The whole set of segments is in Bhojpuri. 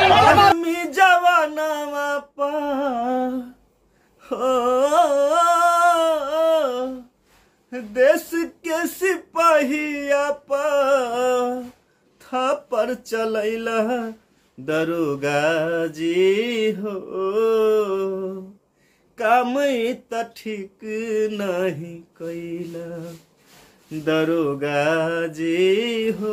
आदमी जवानावा पा हो देश के सिपाहिया पा था पर चलैला दरोगा जी हो काम त ठीक नहीं कैला दरोगा जी हो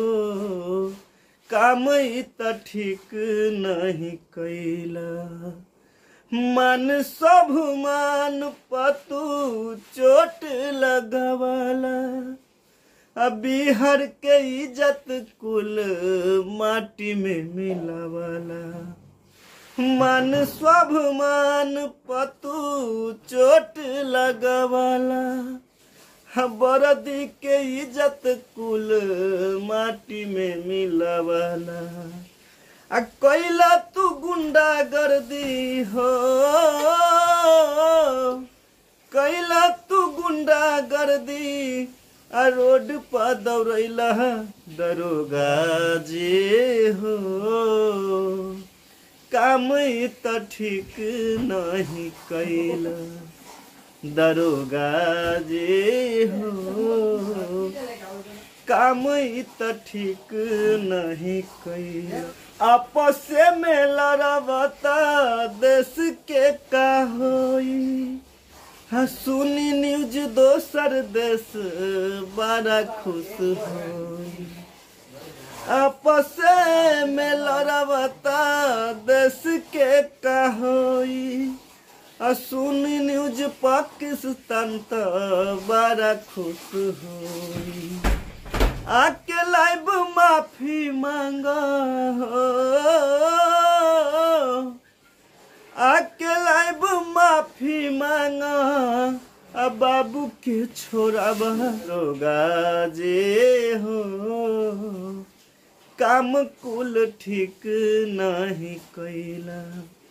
काम त ठीक नहीं कैला मन सब मान पतू चोट लगवाला अब बिहार के इज्जत कुल माटी में मिलावाला मन स्वाभिमान पतू चोट लगवाला बरदी के इज्जत कुल माटी में मिलावाला आ कैला तू गुंडा गर्दी हो कैला तू गुंडा गर्दी आ रोड पर दौड़ैला दरोगा जी हो काम त ठीक नहीं कैला दरोगा जी हो काम त ठीक नहीं कैला आपस में लड़बता देश के का होई हाँ सुनी न्यूज दोसर देश बड़ा खुश होई आपस में लड़बता देश के का होई आ सुनी न्यूज पाकिस्तान तो बड़ा खुश होई आके लाइव माफी मांगा हो आके लाइव माफी मांगा अब बाबू के छोरा रोगा जे हो काम कुल ठीक नहीं कैला